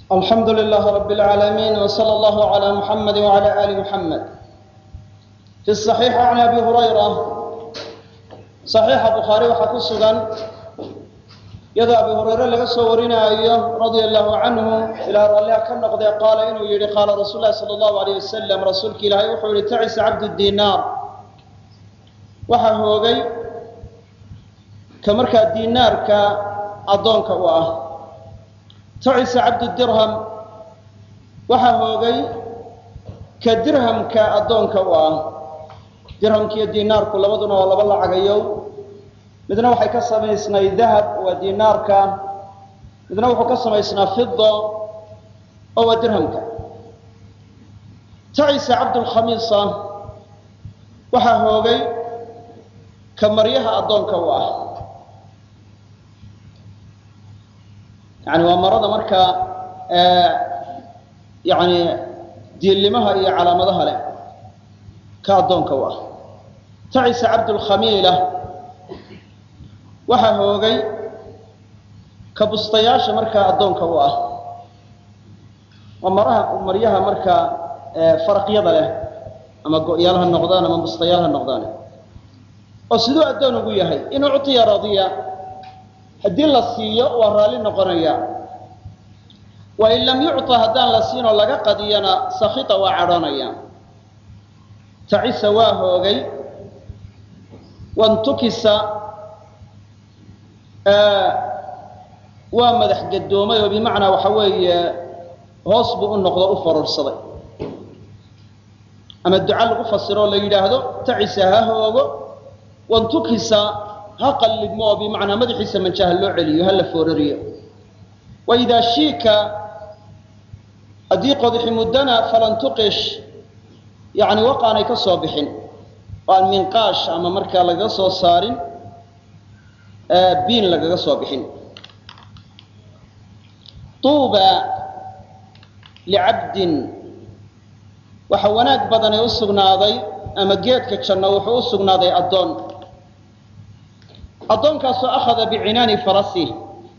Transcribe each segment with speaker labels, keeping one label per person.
Speaker 1: alxamdu lilah rab اlcaalamiin wslى اllah عlى muxamed wعlى ali muxamed fi صaxiix can abi hurayra صaxiixa bukhaari waxaa ku sugan iyadoo abi hurayre laga soo warinaayo radia allahu canhu ilaa ralliha ka noqdee qaala inuu yihi qaala rasuul lahi salى اllahu alيyh wasalam rasuulki ilaahay wuxuu yihi tacisa cabd dinaar waxaa hoogay ka markaa dinaarka addoonka u ah tacisa cabdu dirham waxaa hoogay ka dirhamka addoonka u ah dirhamkiiyo dinaarku labaduna waa laba lacagayow midna waxay ka samaysnay dahab waa dinaarka midna wuxuu ka samaysnaa fida oo waa dirhamka tacisa cabdulkhamiisa waxaa hoogay ka maryaha addoonka u ah yani waa marada markaa yani diillimaha iyo calaamadaha leh ka addoonka u ah tacisa cabdulkhamiila waxaa hoogay ka bustayaasha markaa addoonka u ah waa maraha maryaha markaa faraqyada leh ama go-yaal ha noqdaan ama bustayaal ha noqdaan oo siduu addoon ugu yahay in uctiya radiya haddii la siiyo waa raalli noqonaya wain lam yucطa haddaan la siinoo laga qadiyana sakita waa cadhoonaya tacisa waa hoogay wantukisa waa madax gadoomay oo bimacnaa waxa weeye hoos buu u noqdo u farorsaday ama duca lagu fasiro oo la yidhaahdo tacisa ha hoogo wantukisa ha qallibmo oo bimacnaa madaxiisa manjaha loo celiyo ha la foorariyo waidaa shiika haddii qodixi muddana falan tuqish yani waqaanay ka soo bixin oo aan minqaash ama markaa lagaga soo saarin biin lagaga soo bixin tuuba licabdin waxa wanaag badanay u sugnaaday ama geedka janno wuxuu u sugnaaday addoon addoonkaasoo akhada bicinaani farasih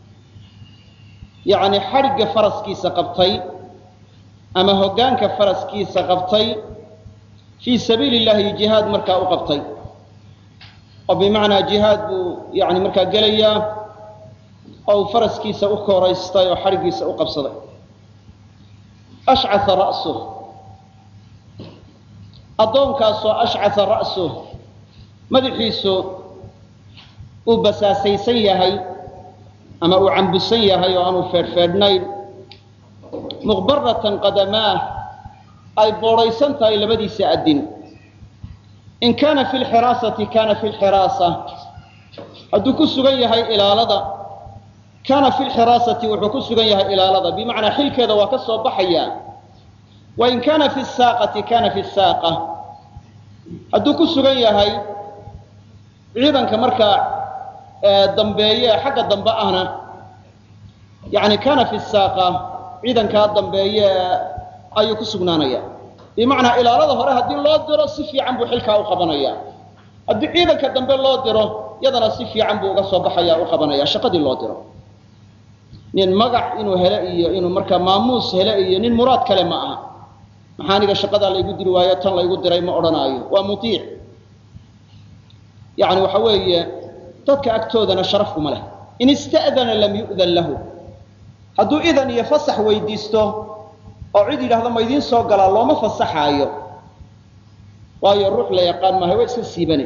Speaker 1: yacni xadhigga faraskiisa qabtay ama hoggaanka faraskiisa qabtay fii sabiili illahi jihaad markaa u qabtay oo bimacnaa jihaad buu yani markaa gelayaa oo uu faraskiisa u kooraystay oo xadhiggiisa u qabsaday ashcaa ra'suh addoonkaasoo ashcaa ra'suh madaxiisu uu basaasaysan yahay ama uu cambusan yahay oo aanu feedhfeedhnayn muqbaratan qadamaah ay boodhaysan tahay labadiisa addin in kaana fi lxiraasati kaana fi lxiraasa hadduu ku sugan yahay ilaalada kaana fi lxiraasati wuxuu ku sugan yahay ilaalada bimacnaa xilkeeda waa ka soo baxaya wa in kaana fi saaqati kaana fi saaqa hadduu ku sugan yahay ciidanka markaa dambeeye xagga dambe ahna yani kaana fi saaqa ciidankaa dambeeye ayuu ku sugnaanaya bimacnaa ilaalada hore haddii loo diro si fiican buu xilkaa u qabanaya haddii ciidanka dambe loo diro yadana si fiican buu uga soo baxaya u qabanaya shaqadii loo diro nin magac inuu hele iyo inuu markaa maamuus hele iyo nin muraad kale ma aha maxaa aniga shaqadaa laygu diri waayo tan laygu diray ma odhanaayo waa muiic yani waxa weeye dadka agtoodana sharaf kuma leh in ista'dana lam yu'dan lahu hadduu idan iyo fasax weydiisto oo cid yidhahdo ma idiin soo galaa looma fasaxaayo waayo ruux la yaqaan maaha waa iska siibane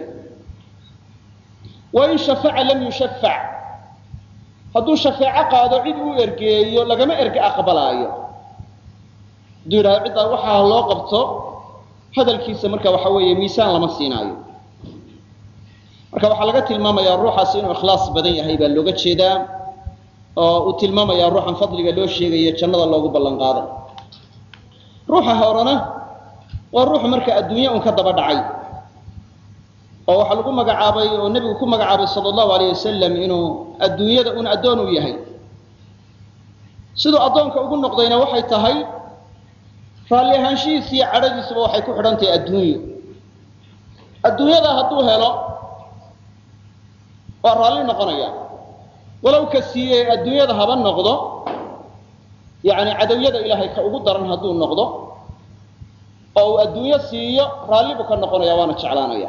Speaker 1: wain shafaca lam yushafac hadduu shafeeco qaado cid uu ergeeyo lagama erge aqbalaayo hadduu yidhahdo ciddaa waxaa loo qabto hadalkiisa marka waxa weeye miisaan lama siinaayo marka waxaa laga tilmaamayaa ruuxaasi inuu ikhlaas badan yahay baa looga jeedaa oo uu tilmaamayaa ruuxan fadliga loo sheegayo jannada loogu ballan qaaday ruuxa horena waa ruux marka adduunya un ka daba dhacay oo waxaa lagu magacaabay oo nebigu ku magacaabay sala allahu alayh wasalam inuu adduunyada un addoon u yahay siduu addoonka ugu noqdayna waxay tahay raalli ahaanshihiisa iyo cadhadiisuba waxay ku xidhan tahay adduunyo adduunyada hadduu helo waa raalli noqonaya walow ka siiyey adduunyada haba noqdo yani cadowyada ilaahay ka ugu daran hadduu noqdo oo uu adduunyo siiyo raalli buu ka noqonaya waana jeclaanaya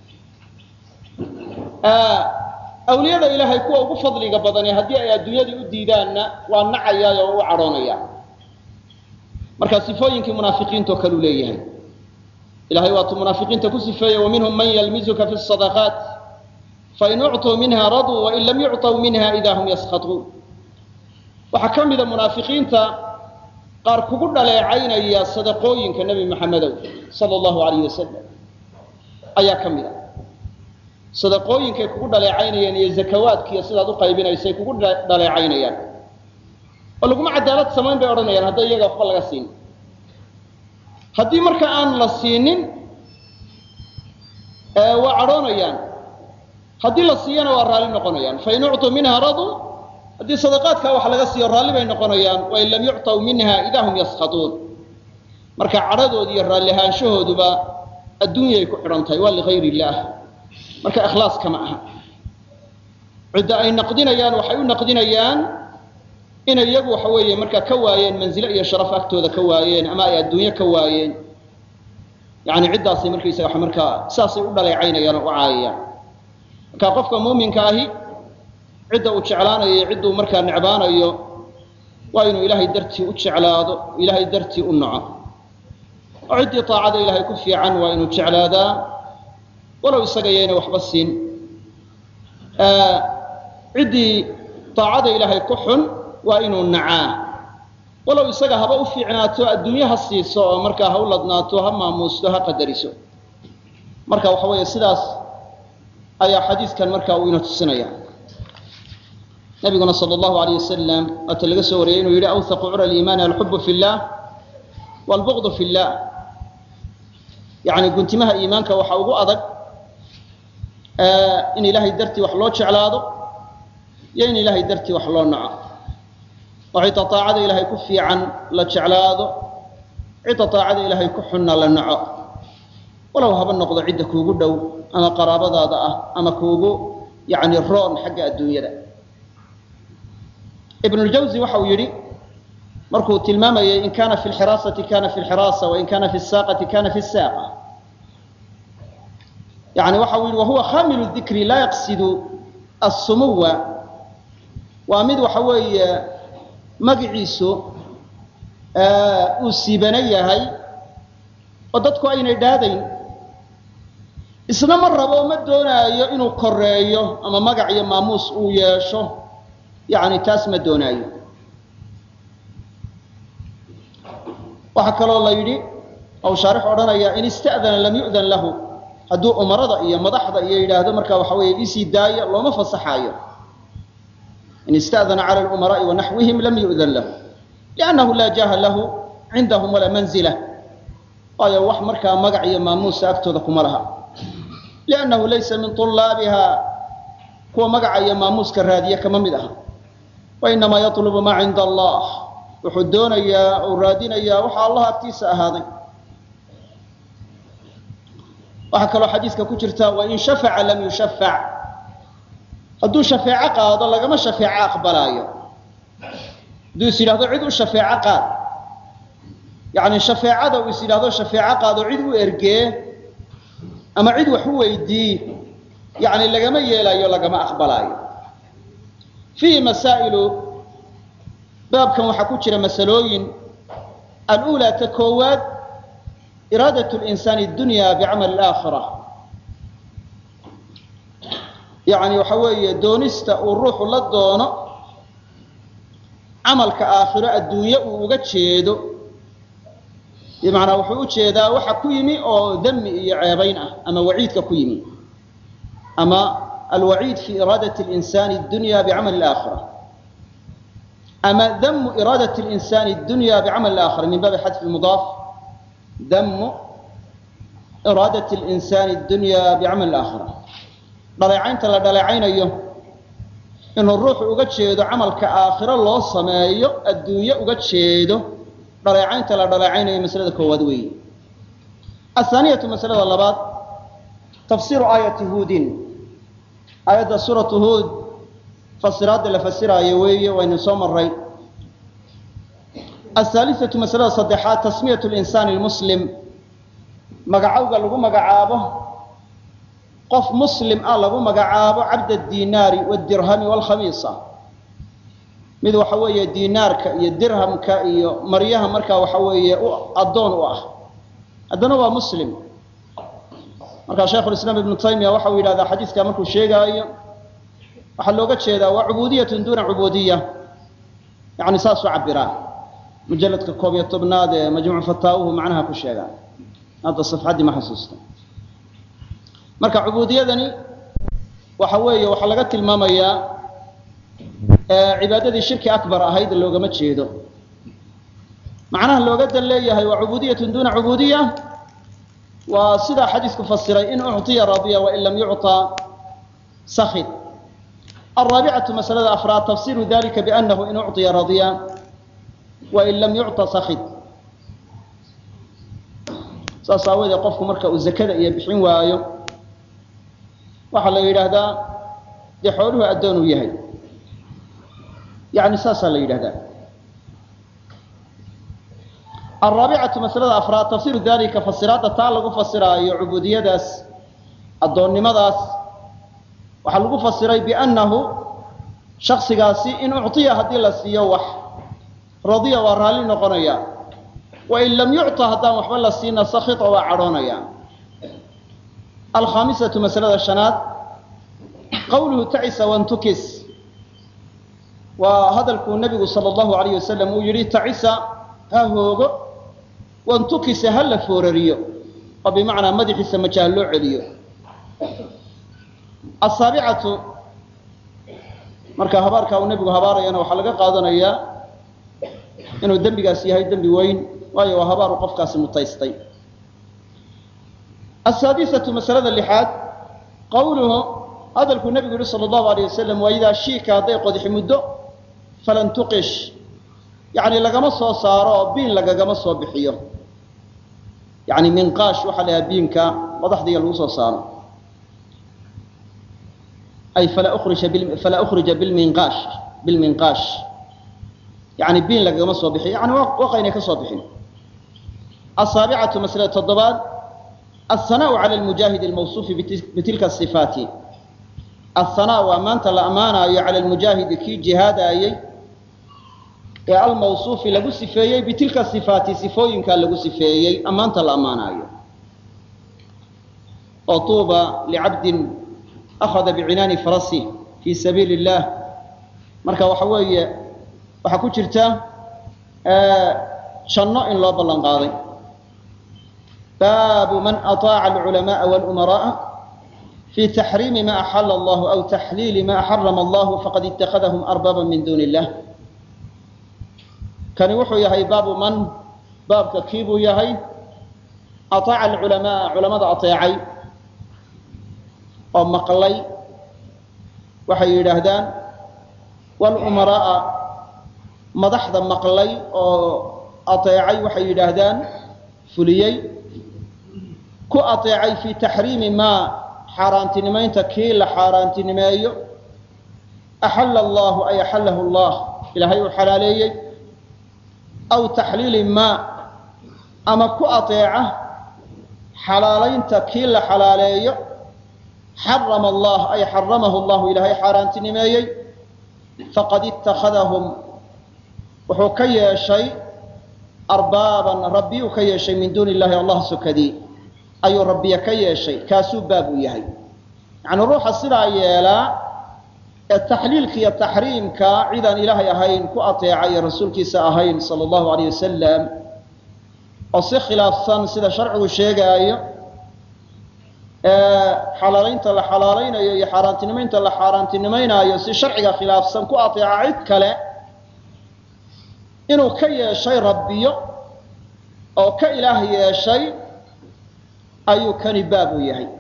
Speaker 1: awliyada ilaahay kuwa ugu fadliga badani haddii ay adduunyadii u diidaanna waa nacayaa oo u cadhoonaya marka sifooyinkii munaafiqiintao kale u leeyahay ilahay waatuu munaafiqiinta ku sifeeyey waminhum man yalmizuka fi sadaqaat fain ucطuu minha raduu wain lam yucطw minha ida hum yaskhaطuun waxaa ka mida munaafiqiinta qaar kugu dhaleecaynaya sadaqooyinka nebi maxamedow sala allahu alayh wasalam ayaa ka mid a sadaqooyinkay kugu dhaleecaynayaan iyo zakawaadkiiyo sidaad u qaybinaysay kugu dhaleecaynayaan oo laguma cadaalad samayn bay odhanayaan hadday iyaga waxba laga siinin haddii marka aan la siinin waa cadhoonayaan haddii la siiyana waa raalli noqonayaan fain ucطuu minha raduu haddii sadaqaadkaa wax laga siiyo raalli bay noqonayaan wain lam yucطw minha ida hum yaskhaطuun marka cadhadoodi iyo raallihaanshahoodba adduunyay ku xidhan tahay waa ligayr illaah marka ikhlaas kama aha cidda ay naqdinayaan waxay u naqdinayaan inay iyagu waxa weeye markaa ka waayeen manzilo iyo sharaf agtooda ka waayeen ama ay adduunyo ka waayeen yani ciddaasay markaysaga markaa saasay u dhaleecaynayaan oo u caayayaan marka qofka muuminka ahi cidda uu jeclaanayo iyo cidduu markaa necbaanayo waa inuu ilaahay dartii u jeclaado ilaahay dartii u naco oo ciddii taacada ilaahay ku fiican waa inuu jeclaadaa walow isaga yayna waxba siin ciddii taacada ilaahay ku xun waa inuu nacaa walow isaga haba u fiicnaato adduunye ha siiso oo markaa ha u ladnaato ha maamuusto ha qadariso marka waxa weeye sidaas ayaa xadiidkan markaa uu ina tusinaya nabiguna sal allahu alayh wasalam waata laga soo wariyey inuu yidhi awhaqu cura liimaani alxubu fi llah waalbuqdu fi llah yani guntimaha iimaanka waxa ugu adag in ilaahay dartii wax loo jeclaado iyo in ilaahay dartii wax loo naco oo cidda taacada ilaahay ku fiican la jeclaado cidda taacada ilaahay ku xunna la naco walow haba noqdo cidda kuugu dhow ama qaraabadaada ah ama kuugu yani roon xagga adduunyada ibnuljawzi waxa uu yidhi markuu tilmaamayay in kana fi lxiraasati kana fi lxiraasa wain kana fi saaqati kana fi saaqa yani waxa uu yidhi wahuwa khamilu dikri laa yaqsidu assumuwa waa mid waxa weeye magiciisu uu siibana yahay oo dadku aynay dhaadayn isna ma rabo ma doonaayo inuu koreeyo ama magac iyo maamuus uu yeesho yani taas ma doonaayo waxaa kaloo la yidhi ou shaarix odhanaya in ista'dana lam yu'dan lahu hadduu umarada iyo madaxda iyo yidhaahdo markaa waxa weeye isii daaya looma fasaxaayo in ista'dana cala lumaraai wanaxwihim lam yu'dan lahu liannahu laa jaha lahu cindahum walaa manzila waayo wax markaa magac iyo maamuusa agtooda kuma laha liannahu laysa min tulaabiha kuwa magaca iyo maamuuska raadiya kama mid aha wainamaa yatlubu maa cinda allah wuxuu doonayaa uu raadinayaa waxa allah agtiisa ahaaday waxaa kaloo xadiiska ku jirta wain shafaca lam yushafac hadduu shafeeco qaado lagama shafeeco aqbalaayo hadduu is yidhahdo cid u shafeeco qaad yani shafeecada uu is yidhahdo shafeeco qaado cid u ergee ama cid wax u weydii yani lagama yeelaayo lagama aqbalaayo fiihi masaa'ilu baabkan waxaa ku jira masalooyin alulaa ta koowaad iraadat linsaani dunya bicamali alaakhira yani waxa weeye doonista uu ruuxu la doono camalka aakhiro adduunye uu uga jeedo bimacnaa wuxuu u jeedaa waxa ku yimi oo dami iyo ceebayn ah ama waciidka ku yimi ama alwaciid fi iraadati linsani dunya bicamali alaakhira ama damu iraadati linsani dunya bicamali alaakhira min baabi xadfi mudaaf damu iraadati linsani dunya bicamali alaakhira dhaleecaynta la dhaleecaynayo inuu ruuxu uga jeedo camalka aakhiro loo sameeyo adduunye uga jeedo dhaleecaynta la dhaleecaynayo maslada koowaad weeye athaaniyatu masalada labaad tafsiru aayati huudin aayadda suuratu huud fasiraadda la fasiraayo weeye waynu soo maray ahaalisatu masalada saddexaad tasmiyat linsaani lmuslim magacowga lagu magacaabo qof muslim ah lagu magacaabo cabd adinaari wdirhami wlkhamiisa mid waxa weeye dinaarka iyo dirhamka iyo maryaha markaa waxa weeye addoon u ah haddana waa muslim markaa shaykhulislaam ibnu taymiya waxa uu yidhahdaa xadiiska markuu sheegaayo waxaa looga jeedaa waa cubudiyatun duuna cubudiya yani saasuu cabiraa mujaladka koob iyo tobnaad ee majmuuc fataawuhu macnaha ku sheegaa hadda safxaddii ma xasuusta marka cubuudiyadani waxa weeye waxaa laga tilmaamayaa cibaadadii shirki akbar ahayd loogama jeedo macnaha looga dan leeyahay waa cubudiyatun duuna cubudiya waa sidaa xadiisku fasiray in ucطiya radiya wain lam yucطa sakid alraabicatu masalada afraad tafsiru dalika bianahu in ucطiya radiya wain lam yucطa sakid saas aawoodee qofku marka uu zakada iyo bixin waayo waxaa la yidhaahdaa dee xooluhu addoon uu yahay yani saasaa la yidhahdaa alraabicatu masalada afraad tafsiru dalika fasiraadda taa lagu fasiraayo cubuudiyadaas addoonnimadaas waxaa lagu fasiray biannahu shaksigaasi in ucطiya haddii la siiyo wax radiya waa raalli noqonaya wain lam yucطa haddaan waxba la siina sakita waa cadhoonaya alkhaamisatu masalada shanaad qawluhu tacisa wantukis waa hadalkuu nabigu sal allahu alayh wasalam uu yihi tacisa ha hoogo wantukisa ha la foorariyo oo bimacnaa madaxiisa majaha loo celiyo asaabicatu marka habaarkaa uu nebigu habaarayana waxaa laga qaadanayaa inuu dembigaas yahay dembi weyn waayo waa habaaru qofkaasi mutaystay asaadisatu masalada lixaad qawluhu hadalkuu nebigu yihi sala allahu alayh wasalam waa idaa shiika hadday qodixi muddo falan tuqish yani lagama soo saaro oo biin lagagama soo bixiyo yani minqaash waxaa la yahaa biinka madaxdiga lagu soo saaro ay falaa falaa ukhrija bilminqaash bilminqaash yani biin lagagama soo bixiyo yani waqaynay ka soo bixin asaabicatu masalada toddobaad alhanau cala lmujaahid almawsuufi bitilka sifaati ahanaa waa maanta la ammaanaayo cala lmujaahidi kii jihaadaayey ee almawsuufi lagu sifeeyey bitilka sifaati sifooyinkaa lagu sifeeyey ammaanta la ammaanaayo oo tuuba licabdin akhada bicinaani farasi fii sabiili اllah marka waxa weeye waxaa ku jirta janno in loo ballan qaaday baabu man aطaaca alculamaءa wاlumaraءa fi taxriimi ma axala allahu aw taxliili ma xarama allahu faqad itakadahum arbaaba min duuni illah kani wuxuu yahay baabu man baabka kii buu yahay aطaaca alculamaa culamada ateecay oo maqlay waxay yidhaahdaan wاlumaraءa madaxda maqlay oo ateecay waxay yidhaahdaan fuliyey ku ateecay fi taxriimi maa xaaraantinimaynta kii la xaaraantinimeeyo axalla allahu ay axallahu allah ilaahay uu xalaaleeyey aw taxliili maa ama ku ateeca xalaalaynta kii la xalaaleeyo xarama allah ay xaramahu allahu ilaahay xaaraantinimeeyey faqad ittakhadahum wuxuu ka yeeshay arbaaban rabbi uu ka yeeshay min duuni illahi allah sokadii ayuu rabbiya ka yeeshay kaasuu baab u yahay yacnii ruuxa sidaa yeelaa ee taxliilka iyo taxriimka cidaan ilaahay ahayn ku ateecay ee rasuulkiisa ahayn sala allahu alayh wasalam oo si khilaafsan sida sharcigu sheegaayo ee xalaalaynta la xalaalaynayo iyo xaaraantinimaynta la xaaraantinimaynaayo si sharciga khilaafsan ku ateeca cid kale inuu ka yeeshay rabbiyo oo ka ilaah yeeshay ayuu kani baab u yahay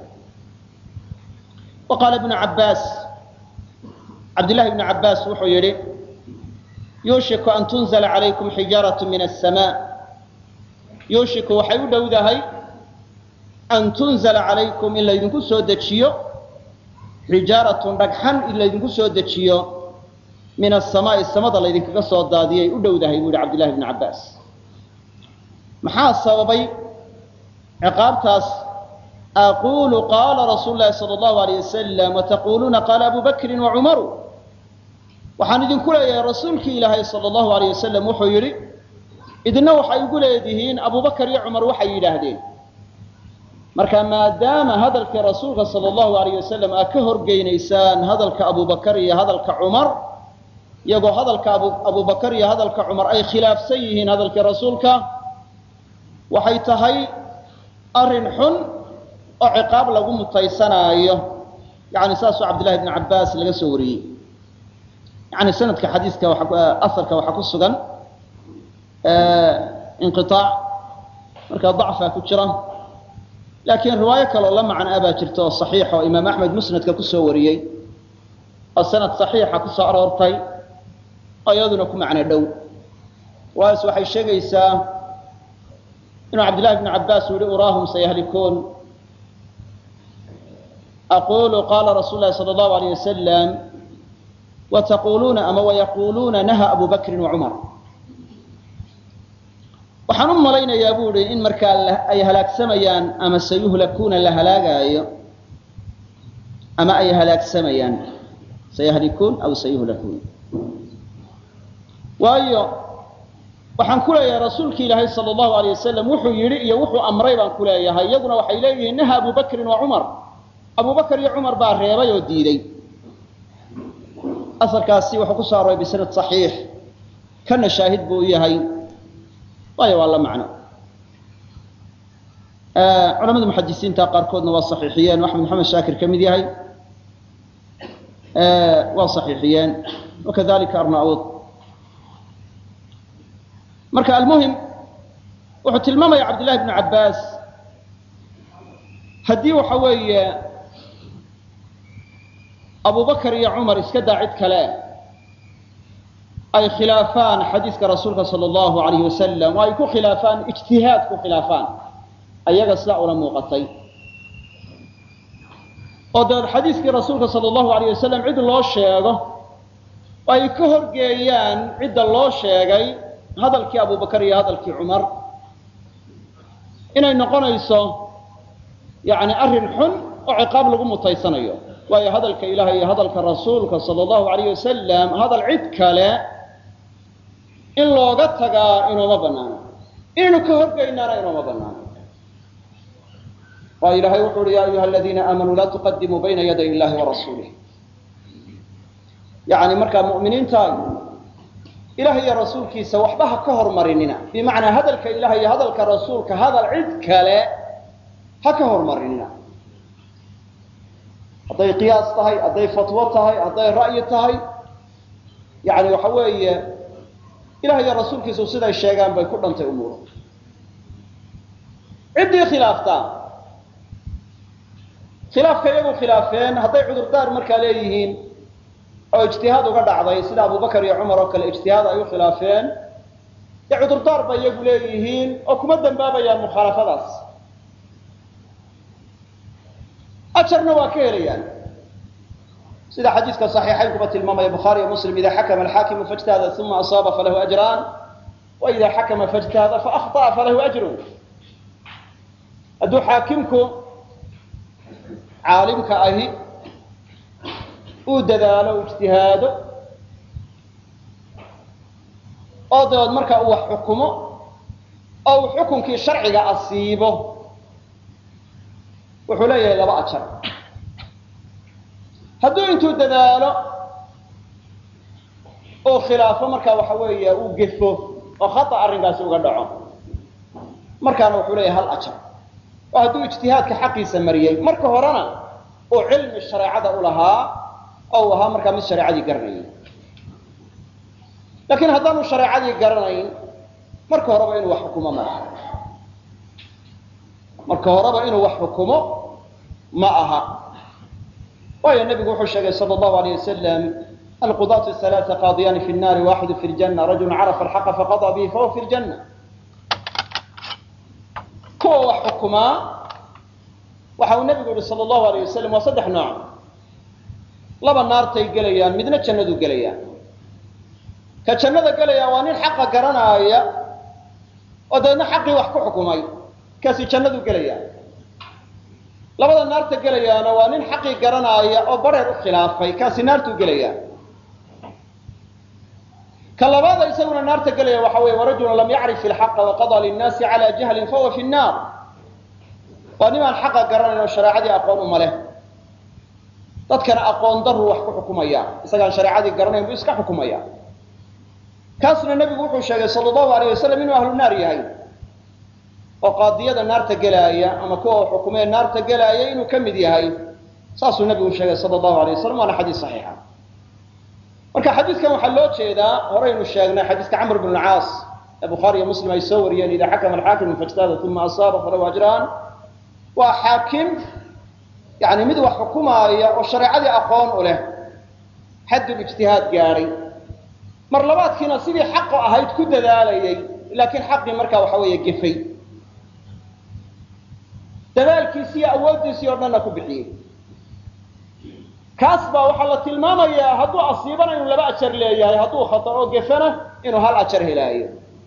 Speaker 1: wa qaala ibnu cabbaas cabdillahi ibnu cabbaas wuxuu yidhi yuushiku an tunzala calaykum xijaaratu min asamaa yuushiku waxay u dhowdahay an tunzala calaykum in laydinku soo dejiyo xijaaratun dhagxan in laydinku soo dejiyo min asamaa'i samada laydinkaga soo daadiyay u dhowdahay buu yihi cabdillahi bni cabbaas maxaa sababay ciqaabtaas aquulu qaala rasuulu llahi sala allahu alayh wasalam wataquluuna qaala abu bakrin wa cumaru waxaan idinku leeyahay rasuulkii ilaahay sala allahu alayh wasalam wuxuu yidhi idina waxay igu leedihiin abubakar iyo cumar waxay yidhaahdeen marka maadaama hadalkii rasuulka sala allahu alayh wasalam aad ka horgeynaysaan hadalka abubakar iyo hadalka cumar iyagoo hadalka abubakar iyo hadalka cumar ay khilaafsan yihiin hadalkii rasuulka waxay tahay arrin xun oo ciqaab lagu mutaysanaayo yani saasoo cabdillahi bni cabbaas laga soo wariyey yani sanadka xadiiska aarka waxaa ku sugan inqiaac markaa dacfaa ku jira laakiin riwaayo kaloo la macno a baa jirta oo saxiixa oo imaam axmed musnadka kusoo wariyey oo sanad saxiixa kusoo aroortay oo iyaduna ku macno dhow waas waxay sheegaysaa inuu cabdillahi bni cabbaas uu yihi uraahum sayahlikuun aqulu qaala rasuulu lahi sala allahu alayh wasalam wataquluuna ama wayaquuluuna naha abu bakrin wa cumar waxaan u malaynayaa bu ihi in markaa ay halaagsamayaan ama sayuhlakuuna la halaagaayo ama ay halaagsamayaan sayahlikuun aw sayuhlakuun waayo waxaan ku leeyahay rasuulki ilaahay sala allahu alayh wasalam wuxuu yidhi iyo wuxuu amray baan ku leeyahay iyaguna waxay leeyihiin naha abu bakrin wa cumar abu bakr iyo cumar baa reebay oo diiday asalkaasi wuxuu ku soo arooray bisanad saxiix kana shaahid buu u yahay waayo waa la macno culamada muxadisiinta qaarkoodna waa saxiixiyeen axmed maxamed shaakir ka mid yahay waa saxiixiyeen wakadalika arnaud marka almuhim wuxuu tilmaamaya cabdillahi bnu cabbaas haddii waxa weeye abubakar iyo cumar iska daa cid kale ay khilaafaan xadiiska rasuulka sala allahu alayhi wasalam oo ay ku khilaafaan ijtihaad ku khilaafaan ayaga sidaa ula muuqatay oo dabeed xadiiskii rasuulka sala allahu alayh wasalam cid loo sheego oo ay ka horgeeyaan cidda loo sheegay hadalkii abubakar iyo hadalkii cumar inay noqonayso yani arrin xun oo ciqaab lagu mutaysanayo waayo hadalka ilaah iyo hadalka rasuulka sala allahu alayh wasalam hadal cid kale in looga tagaa inooma banaano inaynu ka horgeynaana inooma banaano waayo ilahay wuxu uhi ya ayuha aladiina aamanuu laa tuqadimuu bayna yaday illahi wa rasuulih yani markaa mu'miniinta ilaah iyo rasuulkiisa waxba ha ka hormarinina bimacnaa hadalka ilaah iyo hadalka rasuulka hadal cid kale ha ka hormarinina hadday qiyaas tahay hadday fatwo tahay hadday ra'yi tahay yani waxa weeye ilah iyo rasuulkiisu siday sheegaan bay ku dhantay umuur ciddii khilaaftaa khilaafka iyagu khilaafeen hadday cudurdaar markaa leeyihiin oo ijtihaad uga dhacday sida abubakar iyo cumar oo kale ijtihaad ay u khilaafeen dee cudurdaar bay iyagu leeyihiin oo kuma dambaabayaan mukhaalafadaas ajarna waa ka helayaan sida xadiiska صaxiixaynkuba tilmaamaya bukhaari iyo muslim ida xakama alxaakimu faاjtahada uma asaaba falahu ajraan wa ida xakama faاjtahada faأkhطأa falahu ajru hadduu xaakimku caalimka ahi uu dadaalo u ijtihaado oo dabeed markaa uu wax xukumo oo uu xukunkii sharciga asiibo wuxuu leeyahay laba ajar hadduu intuu dadaalo oo khilaafo markaa waxa weeye uu gefo oo khata arrinkaasi uga dhaco markaana wuxuu leeyahay hal ajar oo hadduu ijtihaadka xaqiisa mariyey marka horena uu cilmi shareecada u lahaa oo uu ahaa markaa mid shareecadii garanayay laakiin haddaanu shareecadii garanayn marka horeba inuu wax xukumo ma aha marka horeba inuu wax xukumo ma aha waayo nebigu wuxuu sheegay sal allahu alayh wasalam alqudaatu halaaa qaadiyaani fi nnaari waaxidu fi ljanna rajulu carafa alxaqa faqadaa bihi fahuwa fi ljanna kuwa wax xukumaa waxa uu nebigu yihi sal allahu alayh wasalam waa saddex nooc laba naartay gelayaan midna jannadu gelayaan ka jannada gelaya waa nin xaqa garanaaya oo dabeedna xaqii wax ku xukumay kaasi jannadu gelaya labada naarta gelayaana waa nin xaqii garanaaya oo bareer u khilaafay kaasi naartuu gelaya ka labaada isaguna naarta gelaya waxa weeye warajulun lam yacrif ilxaqa waqadaa linnaasi cala jahlin fahuwa fi nnaar waa nimaan xaqa garanayn oo shareecadii aqoon uma leh dadkana aqoon daruu wax ku xukumaya isagaan shareecadii garanayn buu iska xukumaya kaasna nebigu wuxuu sheegay sala allahu alayh wasalam inuu ahlu naar yahay oo qaadiyada naarta gelaaya ama kuwa xukumee naarta gelaaya inuu ka mid yahay saasuu nebigu sheegay sala allahu alayh wasalam waana xadiis saxiixa marka xadiidkan waxaa loo jeedaa horaynu sheegnay xadiiska camr bn lcaas ee bukhaari iyo muslim ay soo wariyeen ida xakama alxaakimu fajtahada uma asaaba falahu ajraan waa xaakim yani mid wax xukumaaya oo shareecadii aqoon u leh xaddul ijtihaad gaadhay mar labaadkiina sidii xaqo ahayd ku dadaalayay laakiin xaqii markaa waxa weeye gefay dadaalkiisi iyo awooddiisii oo dhanna ku bixiyey kaas baa waxaa la tilmaamayaa hadduu asiibana inuu laba ajar leeyahay hadduu khataro gefana inuu hal ajar helaayo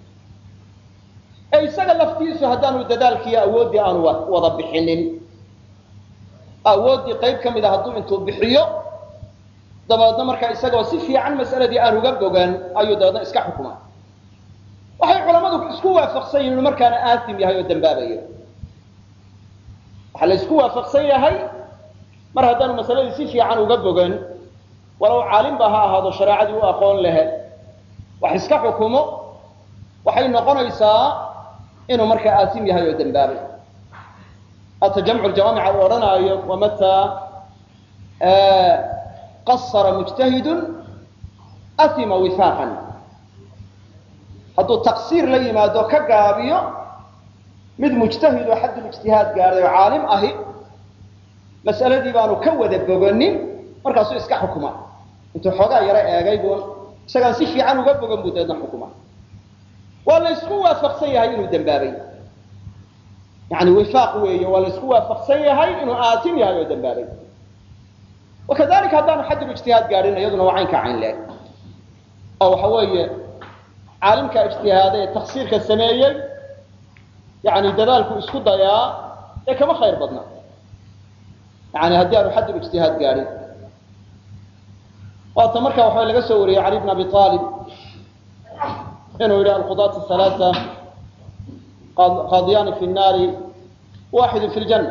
Speaker 1: ee isaga laftiisu haddaanu dadaalkiiyo awooddii aanu wada bixinin awooddii qayb ka mid a hadduu intuu bixiyo dabeedna markaa isagoo si fiican mas'aladii aan uga bogan ayuu dabeedna iska xukuma waxay culammadu isku waafaqsan yihin inu markaana aasim yahay oo dambaabayo waxaa la isku waafaqsan yahay mar haddaanu masaladii si fiican uga bogan walow caalimba ha ahaado shareecadii u aqoon lehe wax iska xukumo waxay noqonaysaa inuu markaa aasim yahay oo dambaabay hata jamcu ljamaamica uu odhanaayo wamataa qasara mujtahidun atima wifaaqan hadduu taqsiir la yimaado ka gaabiyo mid mujtahid oo xaddul ijtihaad gaadhay oo caalim ahi mas'aladii baanu ka wada boganin markaasuu iska xukuma intuu xoogaa yaro eegay buu isagaan si fiican uga bogan buu dabeedna xukuma waa la ysku waafaqsan yahay inuu dambaabay yani wifaaq weeye waa la ysku waafaqsan yahay inuu aatim yahay oo dambaabay wakadalika haddaanu xaddul ijtihaad gaadhin iyaduna waa caynka cayn leeg oo waxa weeye caalimka ijtihaada ee taksiirka sameeyey yani dadaalku isku dayaa ee kama khayr badna yani haddii aanu xaddul ijtihaad gaadhin waata marka waxaa laga soo wariyey cali bn abi aalib inuu yidhi alqudaat halaaa qaadiyaani fi nnaari waaxidu fi ljanna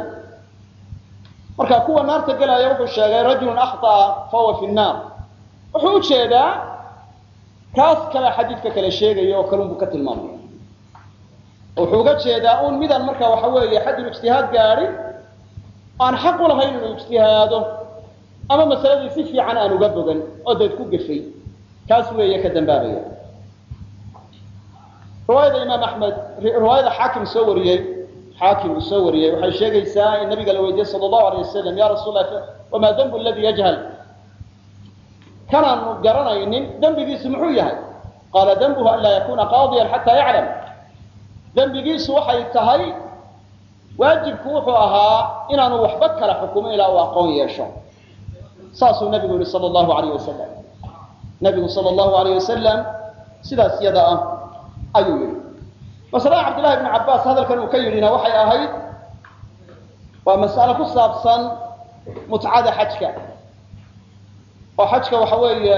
Speaker 1: marka kuwa naarta gelaya wuxuu sheegay rajulun akhطa'a fahuwa fi nnaar wuxuu ujeedaa kaas kale xadiidka kale sheegaya oo kalun buu ka tilmaamaya wuxuu uga jeedaa un midaan marka waxa weeye xaddul ijtihaad gaadhin aan xaq u lahayn inuu ijtihaado ama masaladii si fiican aan uga bogan oo deed ku gefay kaas weeye ka dambaabaya riwaayada imaam axmed riwaayada xaakim soo wariyey xaakim uu soo wariyey waxay sheegaysaa in nabiga la weydiiyey sala allahu alayh wasalam ya rasuul lah wamaa dembu aladi yajhal kanaanu garanaynin dembigiisu muxuu yahay qaala dembuhu an laa yakuna qaadiyan xataa yaclam dembigiisu waxay tahay waajibku wuxuu ahaa inaanu waxba kala xukumo ilaa uu aqoon yeesho saasuu nabigu yihi sala allahu alayh wasalam nabigu sala allahu alayh wasalam sidaas yada ah ayuu yidhi masalada cabdillahi bni cabbaas hadalkan uu ka yidhina waxay ahayd waa mas'alo ku saabsan mutcada xajka oo xajka waxa weeye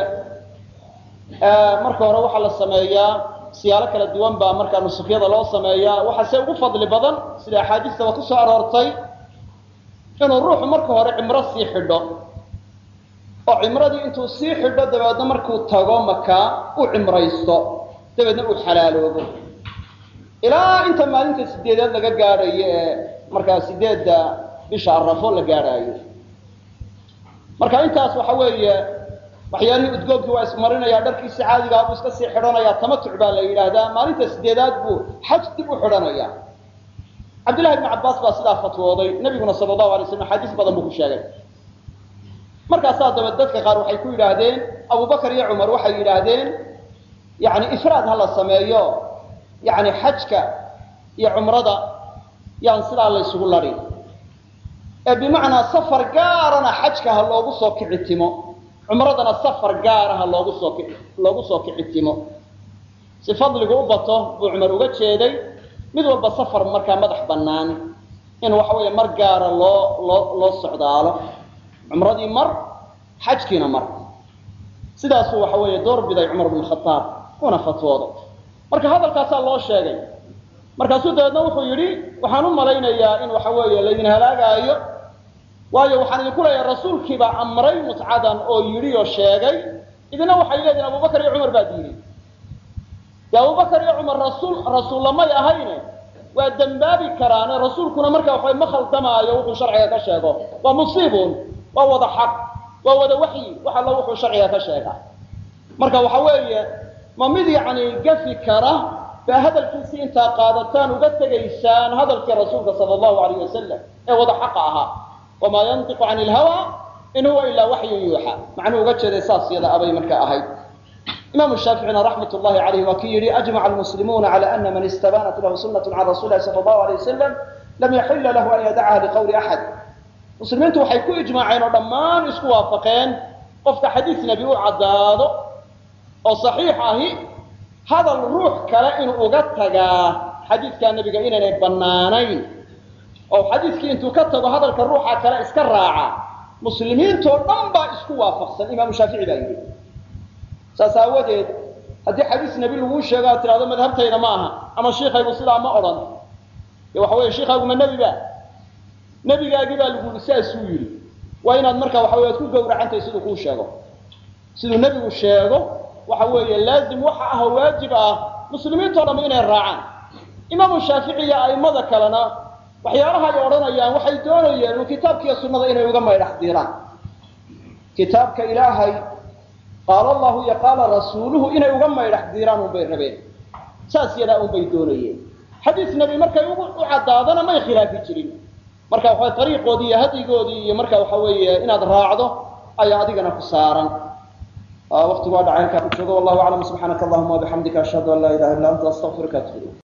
Speaker 1: marka hore waxaa la sameeyaa siyaalo kala duwan baa markaa nusufyada loo sameeyaa waxaase ugu fadli badan sida axaadiistaba ku soo aroortay inuu ruuxu marka hore cimro sii xidho oo cimradii intuu sii xidho dabeedna markuu tago makaa u cimraysto dabeedna uu xalaaloobo ilaa inta maalinta sideedaad laga gaadhayo ee markaa sideedda bisha arafo la gaadhaayo marka intaas waxa weeye waxyaalihii udgoobkii waa ismarinaya dharkiisi caadigaa buu iska sii xidhanaya tamatuc baa la yidhaahdaa maalinta sideedaad buu xaj dib u xidhanaya cabdillahi bni cabbaas baa sidaa fatwooday nabiguna sala allahu alay slam axaadiis badan buu ku sheegay markaasaa daba dadka qaar waxay ku yidhaahdeen abubakar iyo cumar waxay yidhaahdeen yani ifraad ha la sameeyo yani xajka iyo cumrada yaan sidaa la ysugu ladhin ee bimacnaa safar gaarana xajka ha loogu soo kici timo cumradana safar gaaraha loogu soo loogu soo kicitimo si fadligu u bato buu cumar uga jeeday mid walba safar markaa madax bannaan in waxa weeye mar gaara loo loo loo socdaalo cumradii mar xajkiina mar sidaasuu waxa weeye door biday cumar bn khaaab una fatwoodo marka hadalkaasaa loo sheegay markaasuu dabeedna wuxuu yidhi waxaan u malaynayaa in waxa weeye laydin halaagaayo waayo waxaan idinku leeyahay rasuulkiibaa amray mutcadan oo yidhi oo sheegay idina waxay leedihin abubakar iyo cumar baa diiday de abubakar iyo cumar rasuul rasuullamay ahayne waa dembaabi karaane rasuulkuna marka waxaway ma khaldamaayo wuxuu sharciga ka sheego waa musiibun waa wada xaq waa wada waxyi wax alla wuxuu sharciga ka sheegaa marka waxa weeye ma mid yacni gafi kara baa hadalkiisii intaa qaadataan uga tegaysaan hadalkii rasuulka sala allahu alayh wasalam ee wada xaqa ahaa wamaa yantiqu cani ilhawa in huwa ilaa waxyun yuuxa macnuu uga jeeday saas yada abay marka ahayd imaamu shaaficina raxmat llahi alayh waa kii yihi ajmaca almuslimuuna cala ana man istabanat lahu sunatu can rasuli lahi sala allahu alayh wasalam lam yaxila lahu an yadacaha liqawli axad muslimiintu waxay ku ijmaaceen oo dhammaan isku waafaqeen qofka xadiis nebi u caddaado oo saxiix ahi hadal ruux kale inuu uga tagaa xadiidkaa nebiga inaynay bannaanayn oo xadiiskii intuu ka tago hadalka ruuxa kale iska raaca muslimiintoo dhan baa isku waafaqsan imaamu shaafici baa yidhi saas aawadeed haddii xadiis nebi laguu sheego aad tidhahdo madhabtayda ma aha ama shiikaygu sidaa ma odhan dee waxa weeye shiikaygu ma nebi ba nebigaagii baa lagu yihi saasuu yidhi waa inaad markaa waxa wey ad ku gawracantahay siduu kuu sheego siduu nebigu sheego waxa weeye laazim waxa ah oo waajib ah muslimiintoo dham inay raacaan imaamu shaafici iyo a'immada kalena waxyaalaha ay odhanayaan waxay doonayeen uu kitaabkiiyo sunnada inay uga maydhax diraan kitaabka ilaahay qaala allahu iyo qaala rasuuluhu inay uga maydhax diraan unbay rabeen saas yadaa unbay doonayeen xadiis nebi markay u caddaadana may khilaafi jirin marka waxa ariiqoodii iyo hadyigoodii iyo marka waxa weeye inaad raacdo ayaa adigana ku saaran waqtigu waa dhacay halkaa ku joogo wallahu aclam subxaanaka allahuma wabixamdika ashhadu an laa ilaha illa anta astaqfiruka atub ilayk